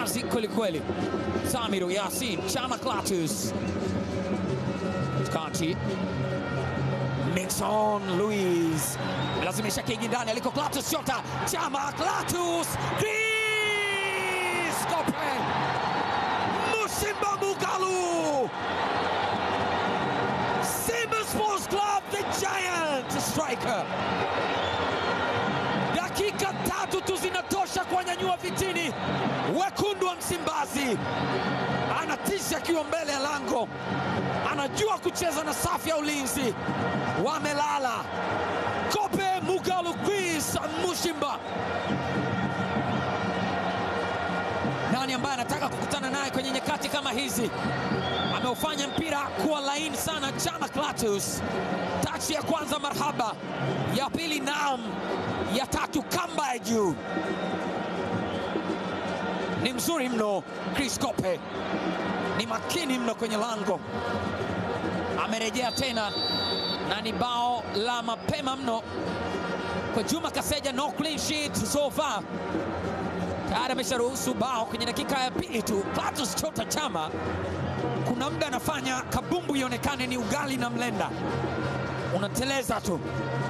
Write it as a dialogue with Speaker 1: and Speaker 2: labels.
Speaker 1: kazi kwelikweli. Samiru Yasin Chama Clatous kati Nixon Luis lazimisha kigi ndani aliko Clatous shota Chama Clatous Chris Kope Musimba Mugalu Simba Sports Club the giant striker dakika tatu tu zinatosha kuwanyanyua vitini wekundu wa Msimbazi. Anatisha akiwa mbele ya lango, anajua kucheza na safu ya ulinzi. Wamelala Kope Mugalu Chris Mushimba. Nani ambaye anataka kukutana naye kwenye nyakati kama hizi? Ameufanya mpira kuwa laini sana. Chama Clatous, tachi ya kwanza marhaba, ya pili naam, ya tatu kamba ya juu. Ni mzuri mno Chris Kope, ni makini mno kwenye lango. Amerejea tena na ni bao la mapema mno kwa Juma Kaseja. No clean sheet so far, tayari amesharuhusu bao kwenye dakika ya pili tu. Clatous Chota Chama kuna muda anafanya kabumbu ionekane ni ugali na mlenda, unateleza tu.